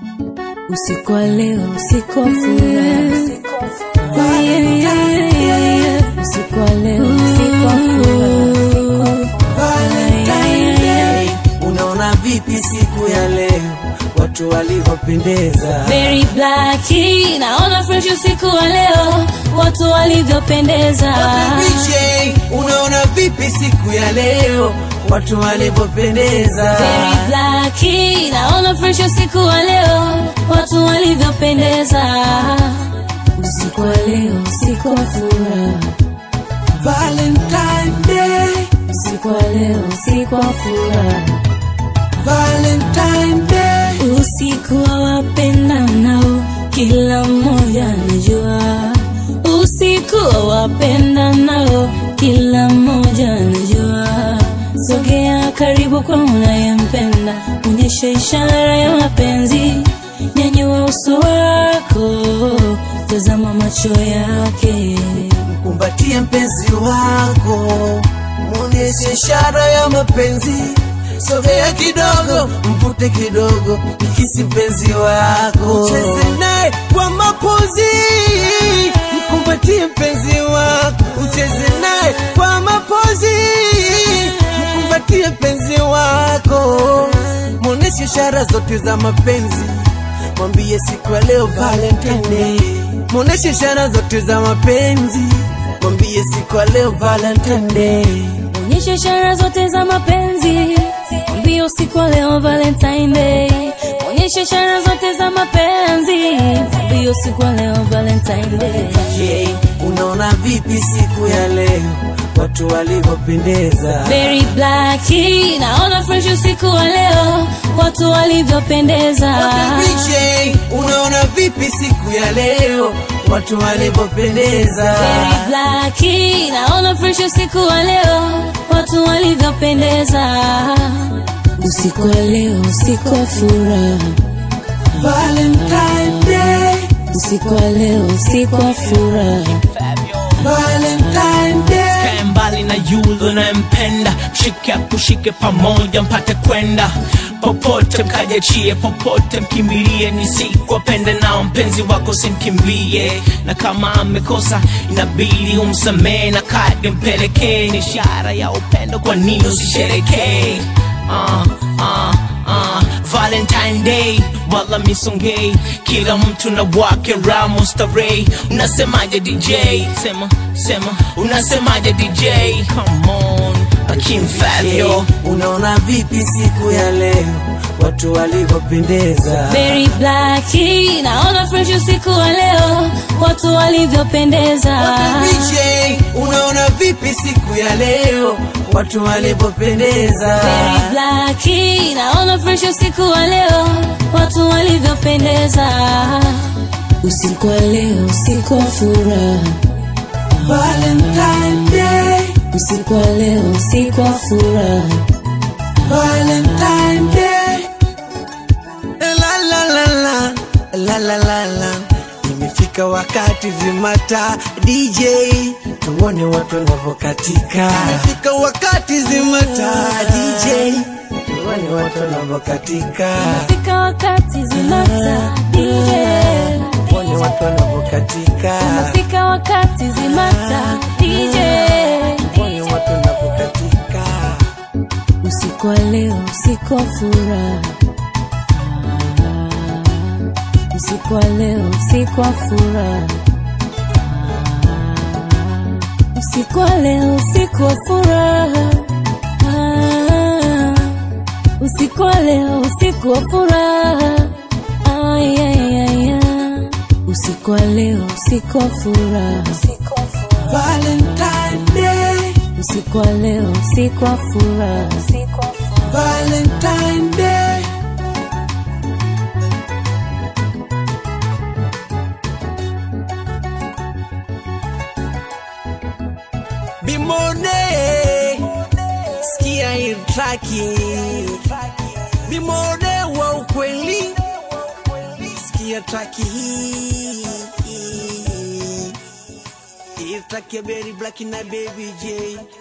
usiku wa leo, usiku wa furaha. Yeah, yeah, yeah, yeah. Usiku wa leo, usiku wa furaha. Valentine Day. Unaona vipi siku ya leo watu walivyopendeza? Very black, naona fresh usiku wa leo, watu walivyopendeza. DJ, unaona vipi siku ya leo watu walivyopendeza? Very black, naona fresh usiku wa leo, watu walivyopendeza. Usiku wa leo, usiku wa furaha. Valentine Day, Usiku wa leo, usiku wa furaha. Valentine Day. Usiku wa wapendanao, kila mmoja anajua. Usiku wa wapendanao, kila mmoja anajua. Sogea karibu kwa unayempenda, onyesha ishara ya mapenzi. Nyanyua uso wako, tazama macho yake. Kumbatie mpenzi wako, muonyeshe ishara ya mapenzi. Sogea kidogo, mvute kidogo, mkisi mpenzi wako, cheze naye kwa mapozi. Mkumbatie mpenzi wako, ucheze naye kwa mapozi. Mkumbatie mpenzi wako, muonyeshe ishara zote za mapenzi. Mwambie siku ya leo Valentine Day, muoneshe ishara zote za mapenzi. Mwambie siku ya leo Valentine Day, Onyesha ishara zote za mapenzi. Mwambie usiku wa leo Valentine Day. Onyesha ishara zote za mapenzi. Mwambie usiku wa leo Valentine Day. je, unaona vipi siku ya leo watu walivyopendeza? Very black, naona fresh usiku wa leo, watu walivyopendeza. DJ, unaona vipi siku ya leo watu walivyopendeza? Very black, naona fresh usiku wa leo, watu walivyopendeza. Usiku wa leo, usiku wa furaha. Valentine Day, Usiku wa leo, usiku wa furaha. Valentine Day. Kae mbali na yule unayempenda, mshike akushike pamoja mpate kwenda popote, mkajachie popote, mkimbilie ni siku wapende nao, mpenzi wako simkimbie, na kama amekosa inabidi umsamehe, na kadi mpelekee, ni ishara ya upendo, kwa nini usisherekee? uh, uh, uh, Valentine Day wala misongei, kila mtu na wake ramo starehe. Unasemaje DJ? Sema sema, unasemaje DJ? Come on, Akim Fabio. Unaona vipi siku ya leo watu walivyopendeza? Very black, naona fresh usiku wa leo, watu walivyopendeza. DJ, unaona vipi siku ya leo watu walivyopendeza? Very black, naona fresh usiku wa leo, watu walivyopendeza. Usiku wa leo, usiku wa furaha. Valentine Day, Usiku wa leo, usiku wa furaha. Valentine Day. La la la la la la la la. Imefika wakati zimata DJ, tuone watu wanavyokatika. Imefika wakati zimata DJ, tuone watu wanavyokatika. Fika wakati zimata DJ. Tuone watu wanavyokatika. Fika wakati zimata DJ. Tuone watu wanavyokatika. Usiku wa leo, usiku wa furaha. Usiku wa leo, usiku wa furaha. Usiku wa leo, usiku wa furaha. Usiku wa leo, usiku wa furaha. Ay, ay, ay, ay. Usiku wa leo, usiku wa furaha. Valentine Day, Usiku wa leo, usiku wa furaha. Valentine Day. Bimone, sikia hii traki. Bimone wa ukweli, sikia traki hii. Hii traki ya Berry Black na Baby J.